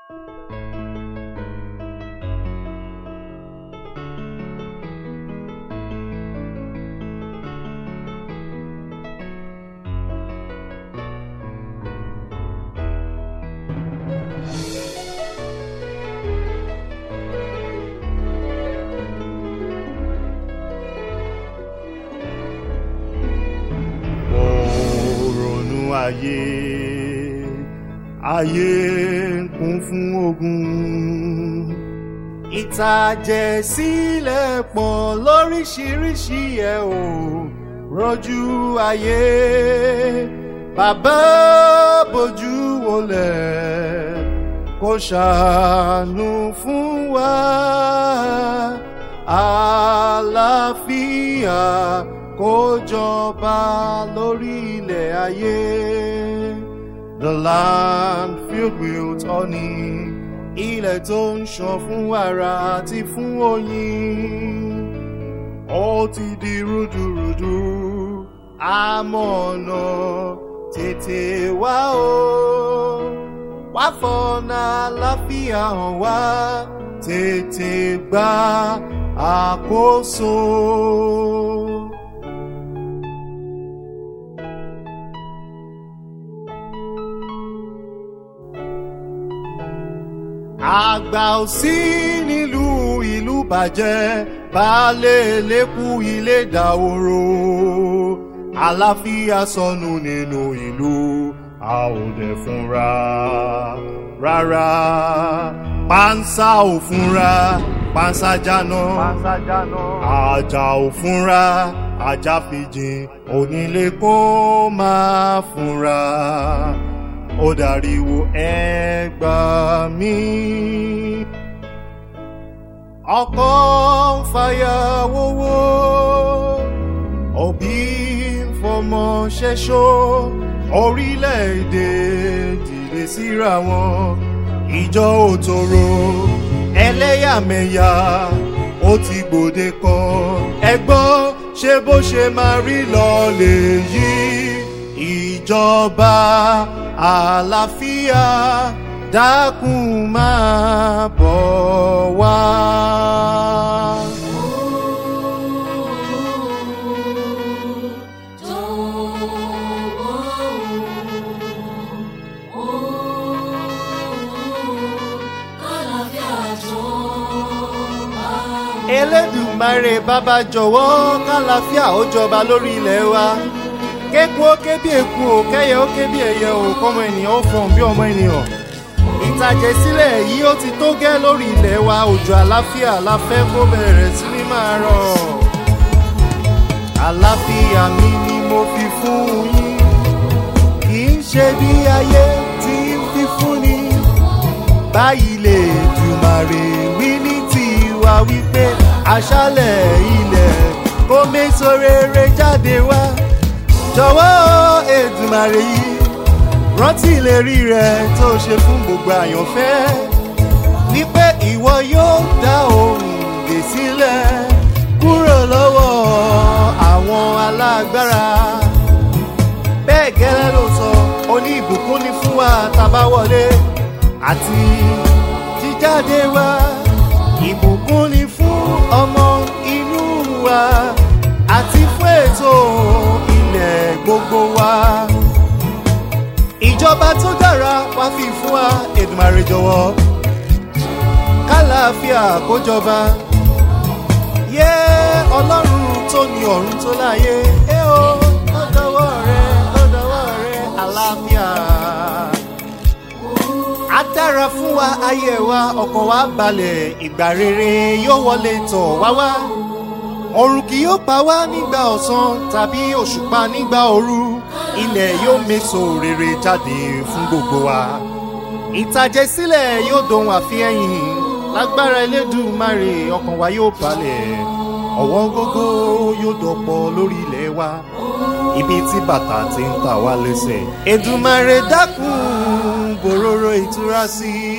mo ronú ayé ayé ń kún fún ogun ìtàjẹ̀ sílẹ̀ pọ̀ lóríṣiríṣi ẹ̀ ò rọ́jú ayé bàbá bójú wọlé kó ṣàánú fún wa àlàáfíà kó jọba lórí ilẹ̀ ayé. The land filled with honey, ilẹ̀ tó ń ṣàn fún wàrà àti fún oyin. Ó ti di rúdurùdu, àmọ̀nà tètè wá o. Wá fọ̀nà àlàáfíà hàn wá, tètè gba àkóso. àgbà ò sí nílùú ìlú bàjẹ́ baálé lẹ́kù ilé dàwòrò àlàáfíà sọnù nínú ìlú a ò dẹ̀ fúnra rárá pánsá ò fúnra pánsá jáná àjà ò fúnra ajá fìjìn onílé kó máa fúnra ó dàríwò ẹgbà mí. ọkọ ń fàyàwówó òbí ń fọmọ ṣẹṣọ orílẹ̀-èdè dìde síra wọn ìjọ òtòrò ẹlẹ́yàmẹ̀yà ó ti gbòde kan ẹgbọ́n ṣé bó ṣe máa rí lọ lèyí ìjọba àlàáfíà dákun máa bọ̀ wá. elédùmarè bàbá jọ̀wọ́ kálàáfíà ó jọba lórí ilẹ̀ wa kéku ó ké bí eku ò kẹyẹ ó ké bí ẹyẹ ò kọmọ ènìyàn ó fọhùn bí ọmọ ènìyàn ìtàjẹsílẹ̀ yìí ó ti tó gẹ́ lórí ilẹ̀ wa òjò àlàáfíà la fẹ́ kó bẹ̀rẹ̀ sí ní máa rọ̀ àlàáfíà mi ni mo fi fún yín kì í ṣe bí ayé tí ń fi fún ni báyìí lè dùmàrè wí ní tiwa wípé aṣálẹ̀ ilẹ̀ kó méso rere jáde wá jọ̀wọ́ èdùmàrè yìí rántí ìlérí rẹ tó ṣe fún gbogbo àyànfẹ́ wípé ìwọ yóò dá ohùn dè sílẹ̀ kúrò lọ́wọ́ àwọn alágbára bẹ́ẹ̀ gẹ́lẹ́ ló sọ oní ìbùkún ní fún wa tàbá wọlé àti jíjáde wa ìbùkún ní fún ọmọ inú wa àti fún ètò ilẹ̀ gbogbo wa. ìjọba tó dára wá fi fún wa èdùmàrè jọ̀wọ́ kálàáfíà kó jọba. yé ọlọ́run tó ní ọ̀run tó láyé ẹ o ó dọwọ́ rẹ ó dọwọ́ rẹ àlàáfíà. á dára fún wa ayé wa ọkàn wa balẹ̀ ìgbà rere yóò wọlé tọ̀ wá wá ọ̀run kì yóò pa wá nígbà ọ̀sán tàbí òṣùpá nígbà òru ilẹ̀ yóò méso rere jáde fún gbogbo wa ìtàjẹsílẹ̀ yóò dohun àfihẹ́yìn lágbára elédùnmarè ọkàn wa yóò balẹ̀ ọ̀wọ́n gógó yóò dọ̀pọ̀ lórí ilẹ̀ wa ibi tí bàtà ti ń tà wá lẹ́sẹ̀ èdùnmarè dákun bòróró ìtura sí i